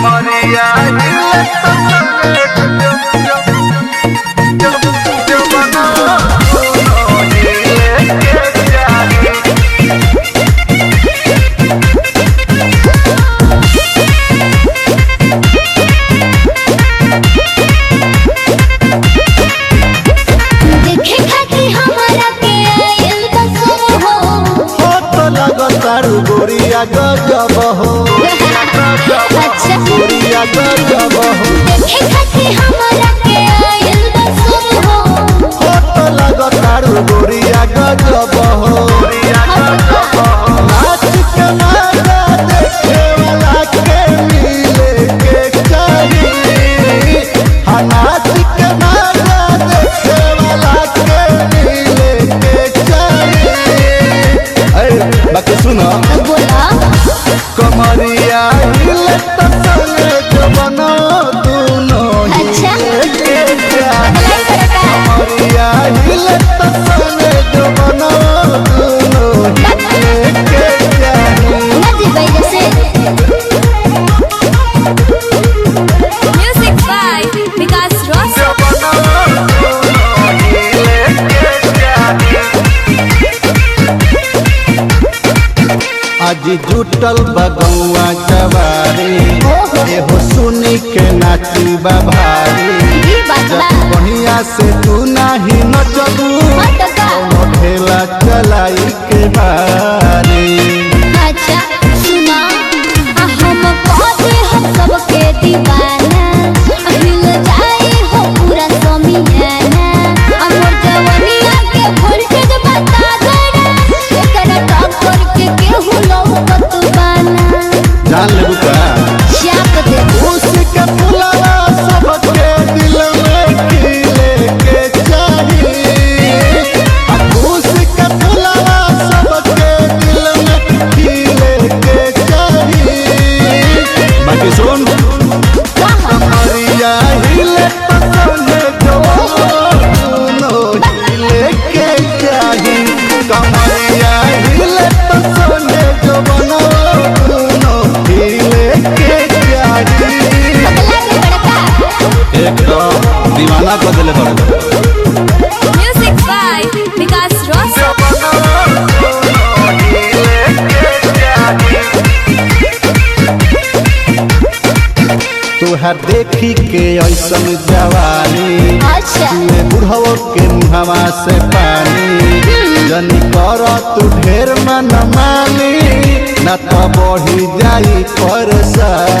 कमरिया हिले तो संगे जब जब जब जब बना दोनों हिले के जाही देखे खातिर हमारा के आयल बसो हो हो तो लगतारू गोरिया गजब हो अच्छा गोरिया गजब हो देखे खातिर हमारा के आयल बसो हो हो तो लगतारू गोरिया गजब हो नाच के नाचा देखे वाला के मिले के चाहिए हाँ नाच के नाचा देखे वाला के मिले के चाहिए अरे बाकी सुनो बोला कमरिया हिले तो संगे जब दोनों अच्छा हिले के जाही भलाई करता कमरिया हिले तो संगे जब दोनों हिले के जाही नदी बैल से Music by Vikas Ross. आज जुटल बगौआ जवारी एहो सुनी के नाची भारी ई बात बा बढ़िया से तू नाही नचबू हट का ढेला चलाई के बारी अच्छा सुना आ हम कहते हम सबके दीवाना आ हिल जाए हो पूरा समियाना हमर जवनिया के वोल्टेज बता देना एकरा टक्कर के केहू लौकत बाना जान लेबू का चाप दे उसके फुलवा सबके दिल में खिले के चाहिए अब उसके फुलवा सबके दिल में खिले के चाहिए बाकी सुन कहाँ कमरिया हिले पसंद दोनों हिले के चाही कमरिया हिले पसंद दोनों हिले के चाही पगला के बड़का एकदम दीवाना कर दिले बड़े Music by Vikas Ross. तुहर देखी के ऐसन जवानी अच्छा तुए बुढ़वो के मुहवा से पानी जनी कर तू ढेर मन मानी न तो बढ़ी जाई परेशानी